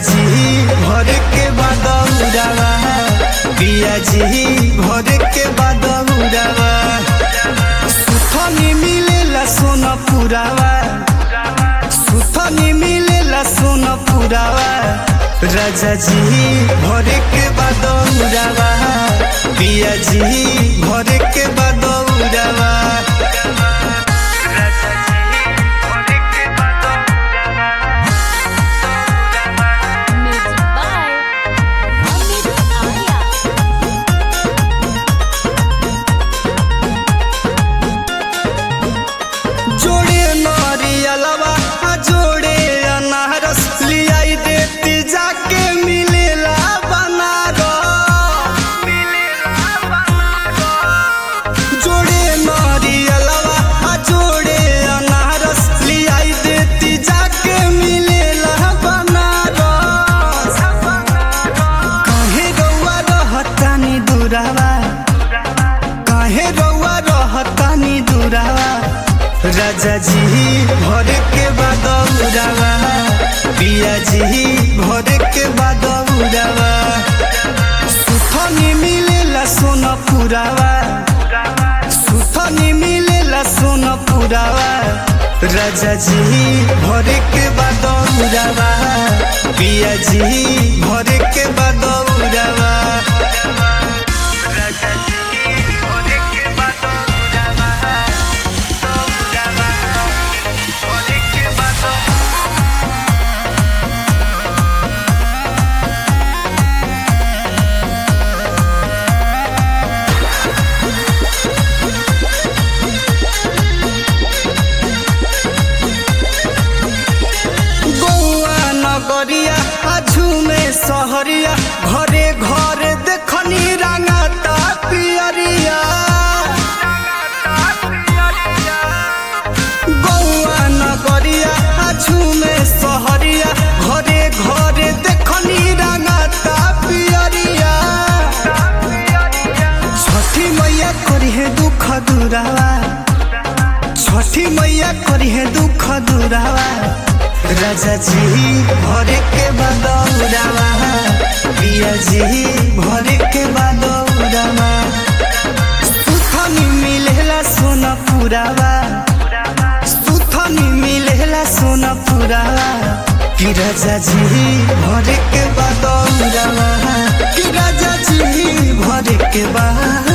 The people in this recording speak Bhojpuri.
जी भर के बदौरावा पिया जी भर के बदौरावा सुथनी मिलेला सोना पुरावा सुथनी मिलेला सोना पुरावा राजा जी भर के बदौरावा पिया जी भर के बदौरावा Music by Amit Arya. जोड़े नारियलवा आ जोड़े अनारस लियाई देती जाके मिलेला बनारस जोड़े नारियलवा आ जोड़े अनारस लियाई देती जाके मिलेला बनारस काहे रउआ रहतानी दुरावा काहे रउआ रहतानी दुरावा राजा जी भर के बदौरावा पिया जी भर के बदौरावा सुथनी मिलेला सोना पुरावा सुथनी मिलेला सोना पुरावा राजा जी भर के बदौरावा पिया जी भर के बदौरावा गौआ नगरिया आजू में सहरिया घरे घरे देखनी रंगता पियरिया गौआ नगरिया आजू में सहरिया घरे घरे देखनी रंगता पियरिया छठी मैया करी है दुख दुरावा छठी मैया करी है दुख दुरावा राजा जी भरे के बदौरावा पिया जी भरे के बदौरावा सुथनी मिलेला सोना पुरावा सुथनी मिलेला सोना पुरावा कि राजा जी भरे के बदौरावा कि राजा जी भरे के बा